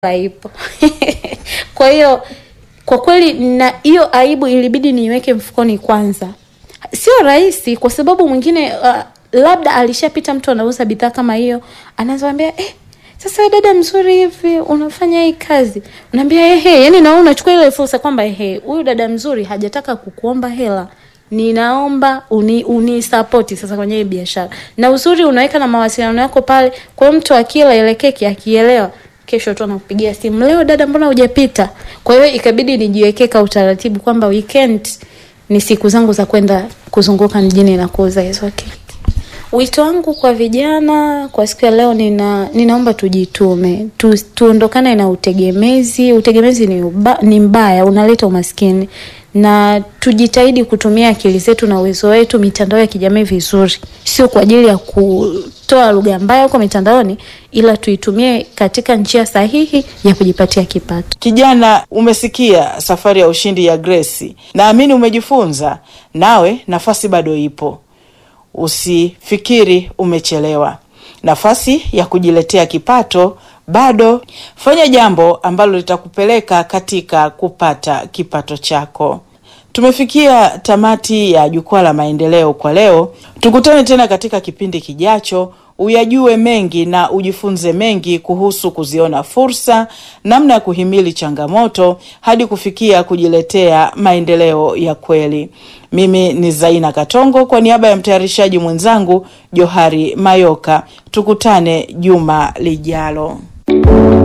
haipo. Kwa hiyo kwa kweli, na hiyo aibu ilibidi niiweke mfukoni kwanza. Sio rahisi, kwa sababu mwingine uh, labda alishapita mtu anauza bidhaa kama hiyo, anaweza kuambia eh, sasa wewe dada mzuri hivi unafanya hii kazi, unaambia ehe, yani na wewe unachukua ile fursa kwamba ehe, huyu dada mzuri hajataka kukuomba hela ninaomba uni, uni support sasa kwenye hii biashara, na uzuri unaweka na mawasiliano yako pale. Kwa hiyo mtu akila ile keki akielewa, kesho tu anakupigia simu, leo dada, mbona hujapita? Kwa hiyo ikabidi nijiwekee ka utaratibu kwamba weekend ni siku zangu za kwenda kuzunguka mjini na kuuza hizo keki. Wito wangu kwa vijana kwa siku ya leo, nina ninaomba tujitume, tu, tuondokane na utegemezi. Utegemezi ni, uba, ni mbaya, unaleta umaskini, na tujitahidi kutumia akili zetu na uwezo wetu mitandao ya kijamii vizuri, sio kwa ajili ya kutoa lugha mbaya huko mitandaoni, ila tuitumie katika njia sahihi ya kujipatia kipato. Kijana, umesikia safari ya ushindi ya Grace, naamini umejifunza. Nawe nafasi bado ipo. Usifikiri umechelewa. Nafasi ya kujiletea kipato bado. Fanya jambo ambalo litakupeleka katika kupata kipato chako. Tumefikia tamati ya Jukwaa la Maendeleo kwa leo. Tukutane tena katika kipindi kijacho, uyajue mengi na ujifunze mengi kuhusu kuziona fursa, namna ya kuhimili changamoto hadi kufikia kujiletea maendeleo ya kweli. Mimi ni Zaina Katongo kwa niaba ya mtayarishaji mwenzangu Johari Mayoka. Tukutane juma lijalo.